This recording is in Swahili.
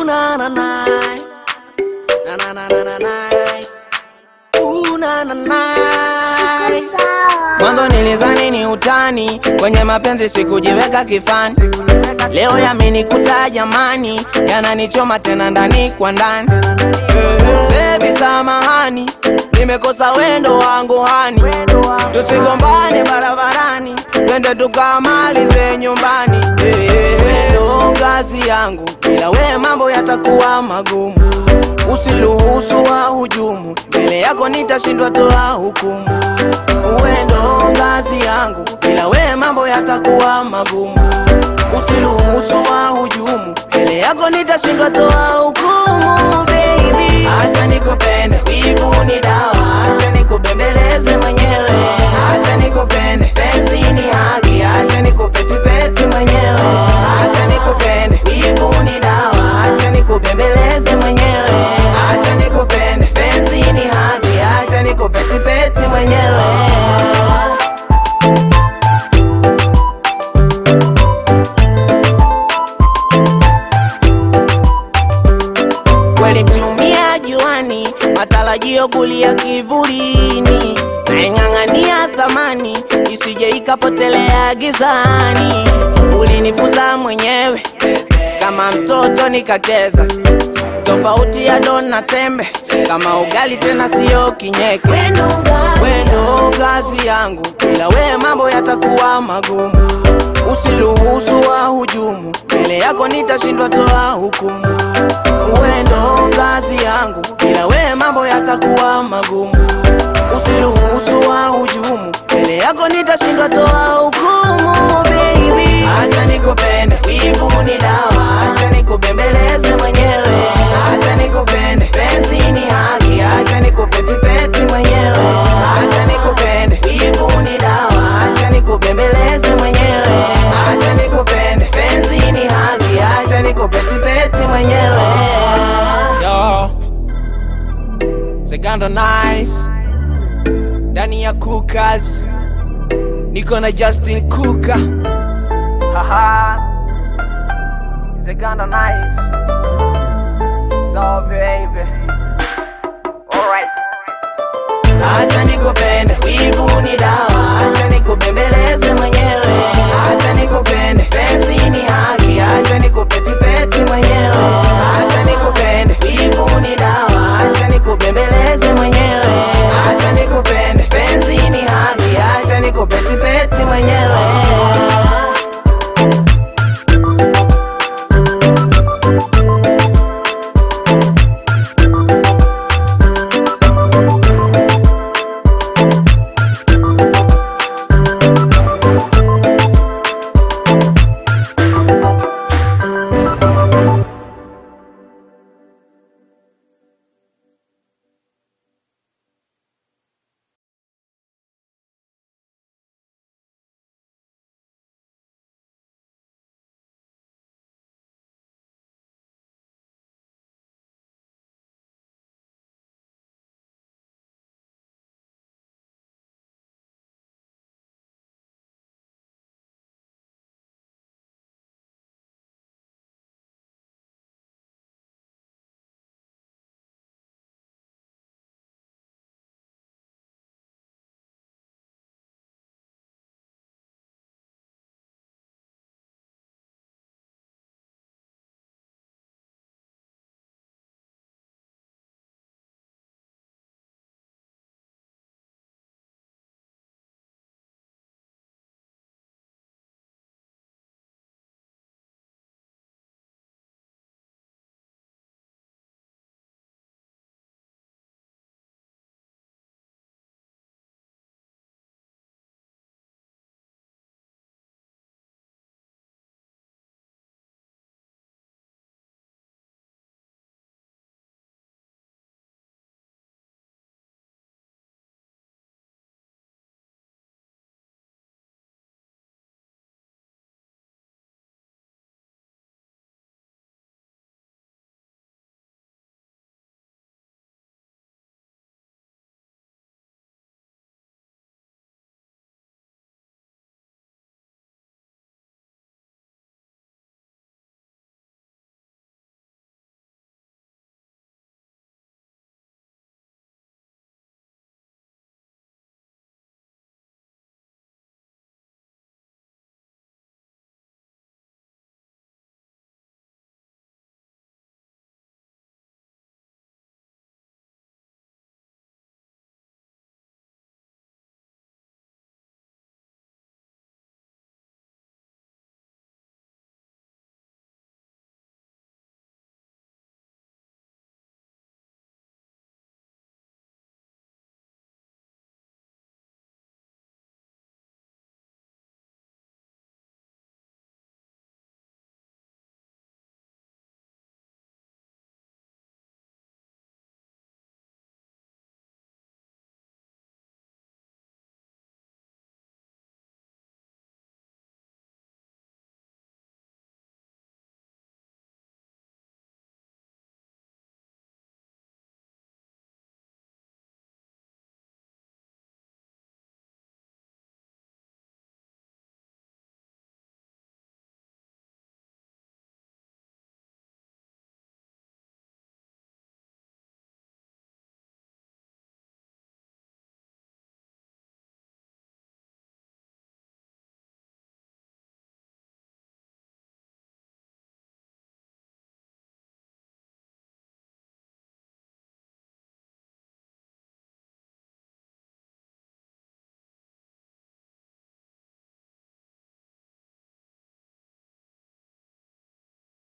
Ooh, na na na. Na na na na na na. Ooh, na na na. Mwanzo nilizani ni utani, kwenye mapenzi sikujiweka kifani. Leo yamenikuta jamani, yananichoma tena ndani kwa ndani. Baby samahani, nimekosa wendo wangu hani, tusigombane barabarani, twende tukamalize nyumbani. Wendo ngazi yangu, bila we mambo yatakuwa magumu. Usiruhusu wa hujumu, mbele yako nitashindwa toa hukumu. Wendo ngazi yangu, bila we mambo yatakuwa magumu. Usiruhusu wa hujumu, mbele yako nitashindwa toa hukumu. Baby, acha nikupende, wivu ni dawa, acha nikubembeleze mwenyewe, acha nikupende, penzi ni haki, acha nikupetipeti mwenyewe, acha nikupende, wivu ni dawa, acha nikubembeleze mwenyewe, acha nikupende, penzi ni haki, acha nikupetipeti mwenyewe. kweli mtumia juani, matarajio kulia kivulini, naing'ang'ania thamani isije ikapotelea gizani. Ulinifunza mwenyewe kama mtoto nikacheza, tofauti ya don na sembe, kama ugali tena sio kinyeke. Wendo kazi yangu, bila we mambo yatakuwa magumu. Usiruhusu wa hujumu, mbele yako nitashindwa toa hukumu wendo ngazi yangu, bila we mambo yatakuwa magumu. Usiruhusu wa hujumu, mbele yako nitashindwa toa hukumu. Baby, acha nikupende, wivu ni dawa, acha nikubembeleze mwenyewe, acha nikupende, penzi ni haki, acha nikupetipeti mwenyewe, acha nikupende, wivu ni dawa, acha nikubembeleze mwenyewe, acha nikupende, penzi ni haki, acha nikupetipeti mwenyewe. Yo, Segando Nice ndani ya Cookers, niko na Justin Cooker. Haha, Segando Nice. So baby, alright. Acha nikupende, wivu ni dawa, acha nikubembeleze mwenyewe.